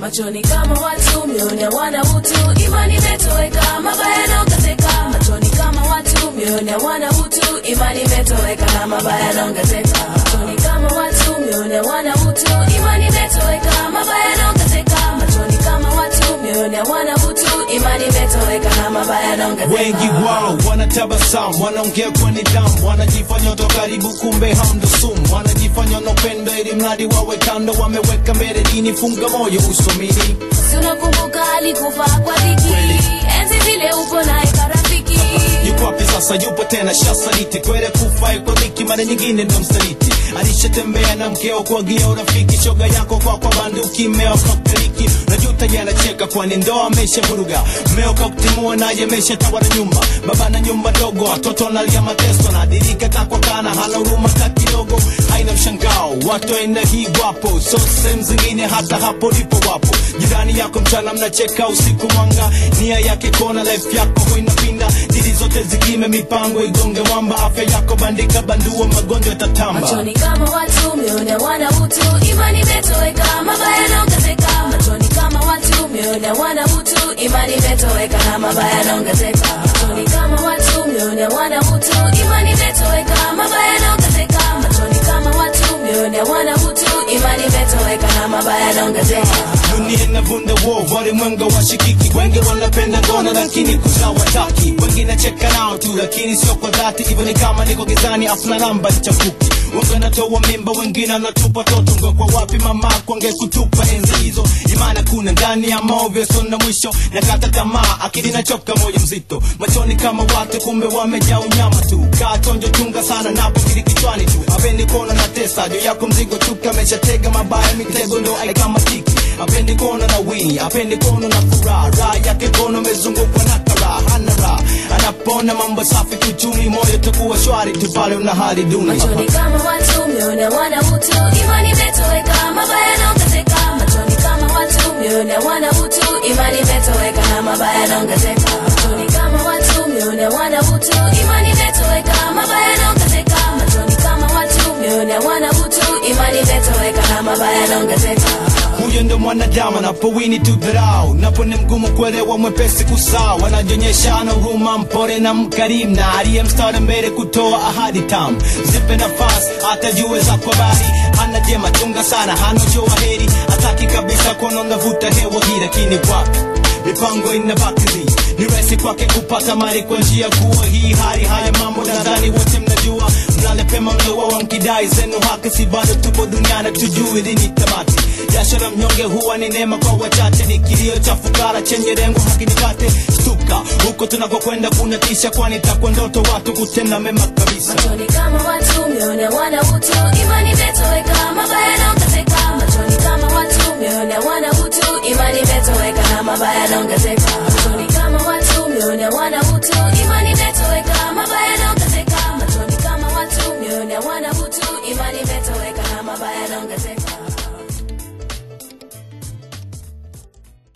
machoni kama watu mioyoni hawana utu imani imetoweka mabaya yanaongezeka machoni kama watu mioyoni hawana utu imani imetoweka na mabaya yanaongezeka machoni kama watu mioyoni hawana utu imani imetoweka mabaya yanaongezeka machoni kama watu mioyoni hawana utu imani imetoweka na mabaya yanaongezeka wengi wao wanatabasamu wanaongea kwa nidhamu wanajifanya watu wa karibu kumbe hamndo sumu wanajifanya na upendo ili mradi wawe kando wameweka mbele dini funga moyo usomini Si unakumbuka alikufa kwa dhiki enzi zile upo naye karafiki yuko wapi sasa yupo tena shasaliti kwere kufa yuko dhiki mara nyingine ndo msaliti alishatembea na mkeo kuagia urafiki shoga yako kwa kwa banduki mmeo kakteliki najuta yanacheka kwani ndoa ameshavuruga mmeo kakutimua naye ameshatawala nyumba baba na nyumba ndogo watoto nalia mateso nadirika kakwa kana hana huruma ka kidogo haina mshangao watu aina hii wapo so sehemu zingine hata hapo lipo wapo jirani yako mchana mnacheka usiku mwanga nia yake kona life yako huinapinda dili zote zikime mipango igonge mwamba afya yako bandika bandua magonjwa yatatamba machoni kama watu mioyoni hawana utu imani imetoweka mabaya yanaongezeka machoni kama watu mioyoni hawana utu imani imetoweka na mabaya yanaongezeka machoni kama watu mioyoni hawana utu imani imetoweka mabaya yanaongezeka machoni kama watu mioyoni hawana utu imani imetoweka na mabaya yanaongezeka dunia inavunda wo walimwenga washikiki wengi wanapenda ngono lakini kuzaa wataki wengine cheka nao tu lakini sio kwa dhati hivyo ni kama niko gizani afuna namba chafuki wanatoa mimba wengine anatupa toto ngo kwa wapi mama kwange kutupa enzi hizo imani kuna ndani ya maovyo sona mwisho nakata tamaa akili nachoka moyo mzito machoni kama watu kumbe wamejaa unyama tu kaa tonjo chunga sana napo kili kichwani tu apendi kuona na tesa juu yako mzigo tu kameshatega mabaya mitego ndo aikama tiki apendi kuona na wini apendi kuona na furaha raha yake kono mezungukwa na karaha hana raha anapona mambo safi kiuchumi moyo takuwa shwari tu pale una hali duni machoni kama watu mioyoni hawana utu imani imetoweka mabaya yanaongezeka machoni kama watu mioyoni hawana utu imani imetoweka na mabaya yanaongezeka machoni kama watu mioyoni hawana utu imani imetoweka mabaya yanaongezeka machoni kama watu mioyoni hawana utu imani imetoweka na mabaya yanaongezeka huyo ndo mwanadamu anapowini tu dharau napo ni mgumu kuelewa mwepesi kusahau anajionyesha ana huruma mpore na mkarimu na aliye mstari mbele kutoa ahadi tamu zipe nafasi hata jue za kwa bari hana jema chunga sana hana joa heri hataki kabisa kuona unavuta hewa hii lakini wapi mipango inabakili ni rahisi kwake kupata mali kwa njia kuwa hii hali haya mambo nadhani wote mnajua mlale pema mlowa wankidai zenu haki si bado tupo duniani tujui lini tamati jasho la mnyonge huwa ni neema kwa wachache ni kilio cha fukara chenye rengo hakinipate stuka huko tunakokwenda kuna tisha kwani takwa ndoto watu kutenda mema kabisa machoni kama watu mioyoni hawana utu imani imetoweka mabaya yanaongezeka machoni kama watu mioyoni hawana utu imani imetoweka na mabaya yanaongezeka